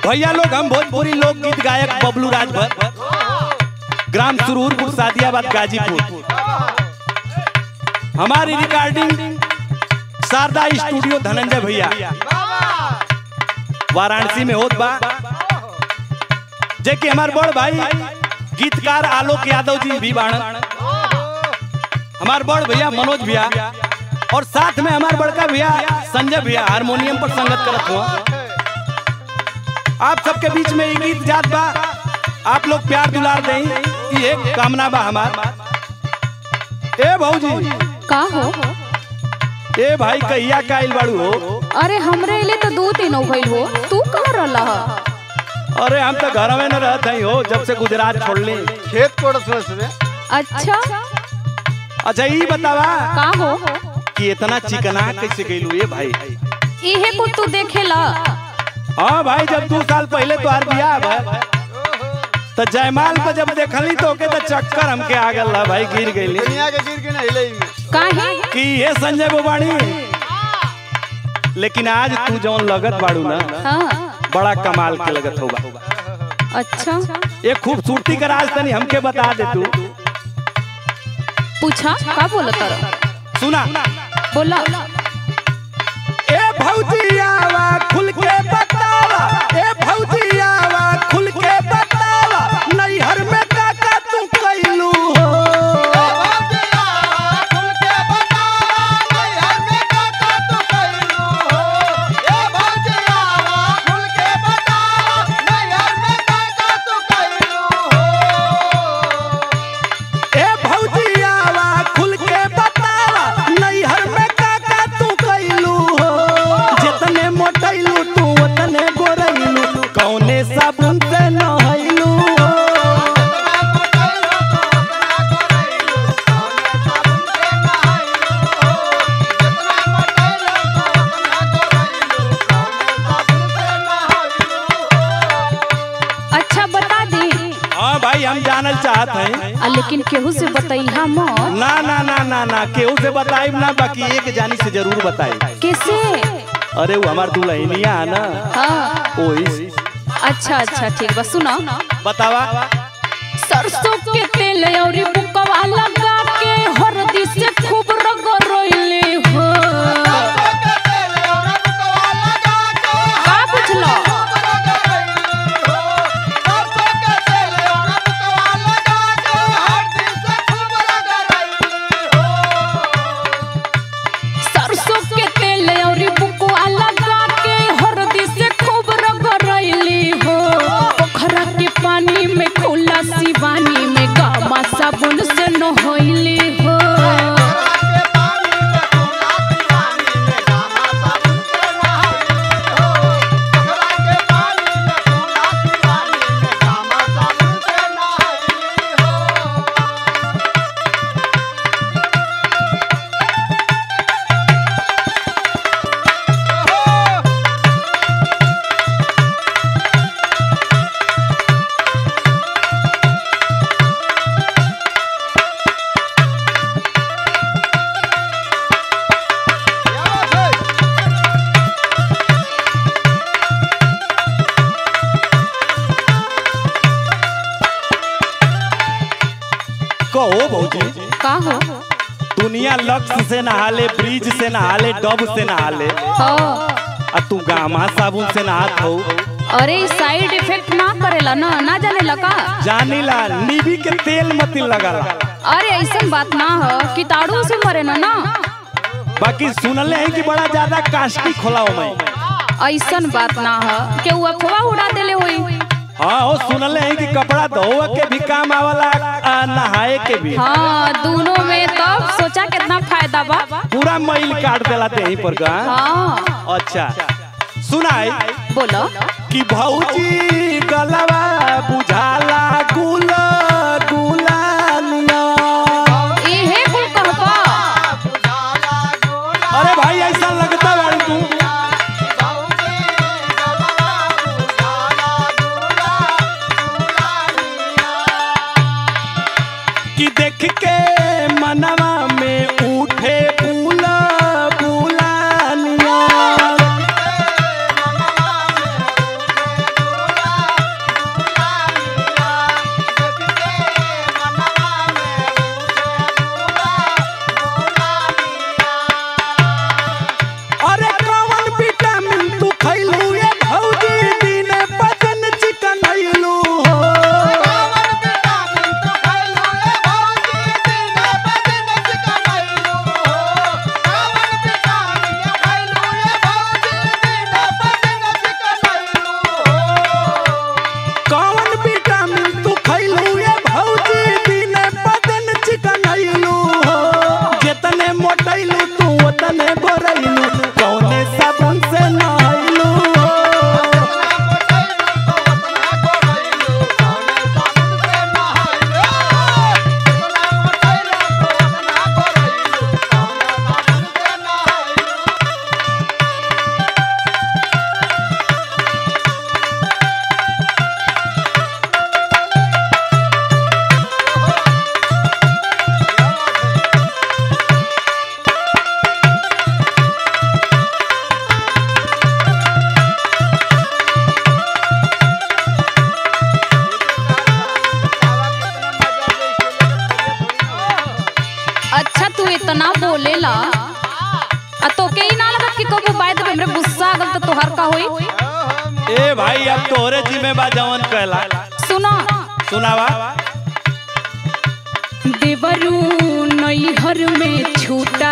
भैया लोग हम भोजपुरी लोकगीत गायक बबलू राजभर ग्राम सुरूरपुर सादियाबाद गाजीपुर हमारी रिकॉर्डिंग शारदा स्टूडियो धनंजय भैया वाराणसी में होत बा जे कि हमार बड़ भाई गीतकार आलोक यादव जी भी बाणन हमार बड़ भैया मनोज भैया और साथ में हमार बड़का भैया संजय भैया हारमोनियम पर संगत करत हुआ आप सबके बीच में ये गीत जात बा आप लोग प्यार दुलार दें ये कामना बा हमार ए भौजी का हो ए भाई कहिया का आइल बाड़ू हो अरे हमरे लिए तो दो तीन हो गइल हो तू कहाँ रहला ह? अरे हम तो घर में न रहत हई हो जब से गुजरात छोड़ ली खेत कोड़त में सुबह अच्छा अच्छा ये बतावा का हो कि इतना चिकना कैसे गइलू ये भाई इहे को तू देखेला हाँ भाई जब दो साल पहले तो हार बियाह बा तो जयमाल पर जब देखली तो के तो चक्कर हमके आ गल रहा भाई गिर गईली दुनिया के गिर के नहीं हिले में काहे कि ये संजय बोबाणी लेकिन आज तू जौन लगत बाड़ू ना हाँ बड़ा कमाल के लगत होगा अच्छा ये खूबसूरती का राज तनी हमके बता दे तू पूछा का बोला तर सुना बोला ए भौजियावा खुल के बतावा ए भौजियावा खुल के बतावा नैहर में काका तू कैलू हो ए भौजियावा खुल के बतावा नैहर में काका तू कैलू हो जितने मोटैलू तू उतने गोरैलू कौने साबुन से नहैलू हो अच्छा बता दे हाँ भाई हम जानल चाहत हैं आ, लेकिन केहू से बतैहा मत ना ना ना ना ना केहू से बताई ना बाकी एक जानी से जरूर बताई कैसे अरे वो हमार दुल्हनिया है ना हाँ ओही अच्छा अच्छा ठीक बा सुना बतावा सरसों के तेल और बुकवा लगा के हरदी से खूब रगड़ले हो का बुझलो सरसों के तेल और बुकवा लगा के हरदी से खूब रगड़ले हो पोखरा के पानी में खुला सिवानी में गामा साबुन से नहैले हो कहो भौजी का हो दुनिया लक्स से नहाले ब्रिज से नहाले डब से नहाले हाँ आ तू गामा साबुन से नहात हो अरे साइड इफेक्ट ना करेला ना ना जाने का जानीला नीबी के तेल मतिल लगाला अरे ऐसन बात ना हो कीटाणु से मरे ना ना बाकी सुनले हैं कि बड़ा ज्यादा कास्टिक होला हो मैं ऐसन बात ना हो के वो अफवाह उड़ा देले होई हाँ हो सुनले हैं कि कपड़ा धोवे के भी काम आवला आ नहाए के भी हाँ दोनों में तब सोचा कितना फायदा बा पूरा मैल काट देला ते पर का हाँ अच्छा सुनाई बोलो कि भौजी गलवा बुझाला गुल गुलानिया इहे कुल कहबा अरे भाई ऐसा लगता बाड़ी तू कि देख के मनवा में उठे बुला बुलानिया इतना बोलेला आ तो के ही ना लगत कि कबू बात पे हमरे गुस्सा आ गल तो तोहर का होई ए भाई अब तोहरे जिम्मे बा जवन कहला सुनो सुनावा देवरू नैहर में छूटा